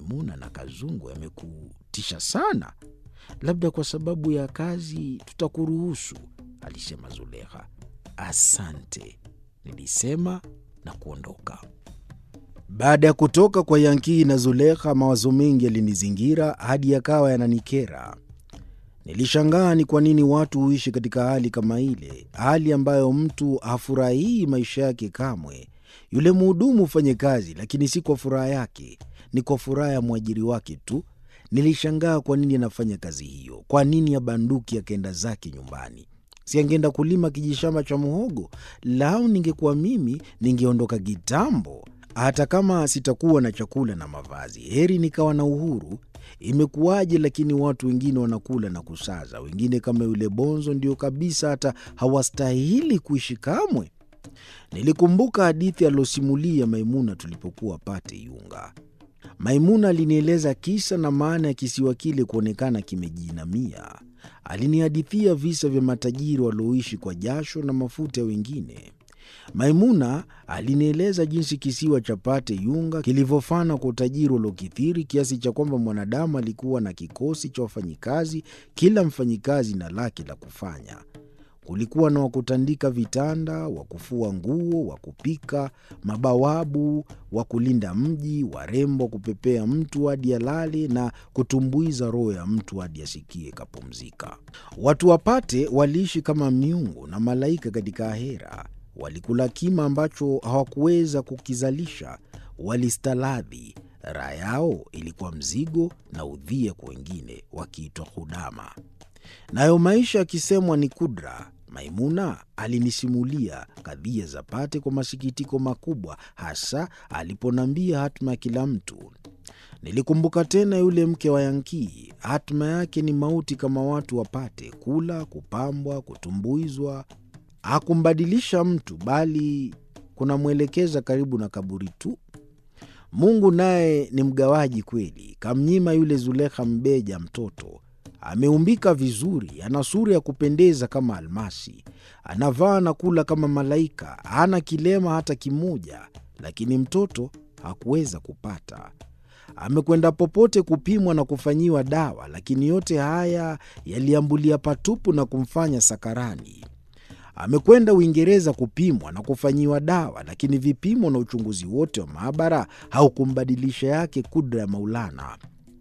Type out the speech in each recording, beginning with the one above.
Maimuna na Kazungu yamekutisha sana? Labda kwa sababu ya kazi tutakuruhusu, alisema Zulekha. Asante, nilisema na kuondoka. Baada ya kutoka kwa Yankii na Zulekha, mawazo mengi yalinizingira hadi yakawa yananikera. Nilishangaa ni kwa nini watu huishi katika hali kama ile, hali ambayo mtu hafurahii maisha yake kamwe. Yule mhudumu hufanye kazi, lakini si kwa furaha yake, ni kwa furaha ya mwajiri wake tu. Nilishangaa kwa nini anafanya kazi hiyo. Kwa nini abanduki akaenda zake nyumbani? Si angeenda kulima kijishamba cha muhogo? Lau ningekuwa mimi, ningeondoka kitambo. Hata kama sitakuwa na chakula na mavazi, heri nikawa na uhuru. Imekuwaje lakini watu wengine wanakula na kusaza, wengine kama yule Bonzo ndio kabisa hata hawastahili kuishi kamwe. Nilikumbuka hadithi alosimulia Maimuna tulipokuwa Pate Yunga. Maimuna alinieleza kisa na maana ya kisiwa kile kuonekana kimejinamia. Alinihadithia visa vya matajiri walioishi kwa jasho na mafuta ya wengine. Maimuna alinieleza jinsi kisiwa cha Pate Yunga kilivyofana kwa utajiri uliokithiri kiasi cha kwamba mwanadamu alikuwa na kikosi cha wafanyikazi, kila mfanyikazi na lake la kufanya. Kulikuwa na wakutandika vitanda, wa kufua nguo, wa kupika, mabawabu, wa kulinda mji, warembo wa kupepea mtu hadi alale na kutumbuiza roho ya mtu hadi asikie kapumzika. Watu wapate waliishi kama miungu na malaika katika ahera. Walikula kima ambacho hawakuweza kukizalisha, walistaladhi. Raha yao ilikuwa mzigo na udhia kwa wengine, wakiitwa hudama. Nayo maisha yakisemwa ni kudra. Maimuna alinisimulia kadhia za Pate kwa masikitiko makubwa, hasa aliponambia hatima ya kila mtu. Nilikumbuka tena yule mke wa Yankii, hatima yake ni mauti kama watu wapate kula, kupambwa, kutumbuizwa. Hakumbadilisha mtu, bali kunamwelekeza karibu na kaburi tu. Mungu naye ni mgawaji kweli, kamnyima yule Zulekha mbeja mtoto Ameumbika vizuri, ana sura ya kupendeza kama almasi, anavaa na kula kama malaika, hana kilema hata kimoja, lakini mtoto hakuweza kupata. Amekwenda popote kupimwa na kufanyiwa dawa, lakini yote haya yaliambulia patupu na kumfanya sakarani. Amekwenda Uingereza kupimwa na kufanyiwa dawa, lakini vipimo na uchunguzi wote wa maabara haukumbadilisha yake kudra ya Maulana.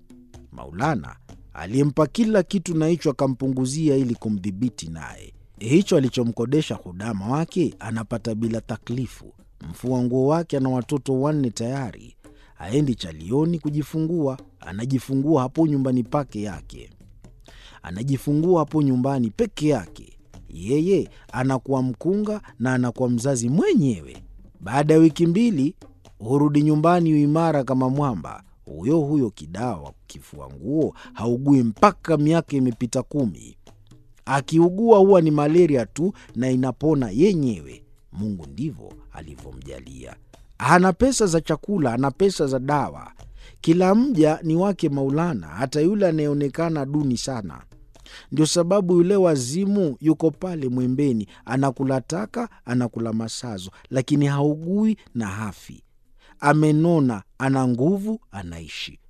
Maulana aliyempa kila kitu na hicho akampunguzia ili kumdhibiti naye. Hicho alichomkodesha hudama wake anapata bila taklifu. Mfua nguo wake ana watoto wanne tayari, aendi chalioni kujifungua, anajifungua hapo nyumbani pake yake, anajifungua hapo nyumbani peke yake. Yeye anakuwa mkunga na anakuwa mzazi mwenyewe. Baada ya wiki mbili hurudi nyumbani uimara kama mwamba. Huyo huyo kidawa kifua nguo haugui mpaka miaka imepita kumi. Akiugua huwa ni malaria tu na inapona yenyewe. Mungu ndivyo alivyomjalia. Hana pesa za chakula, ana pesa za dawa. Kila mja ni wake Maulana, hata yule anayeonekana duni sana. Ndio sababu yule wazimu yuko pale mwembeni, anakula taka, anakula masazo, lakini haugui na hafi amenona, ana nguvu, anaishi.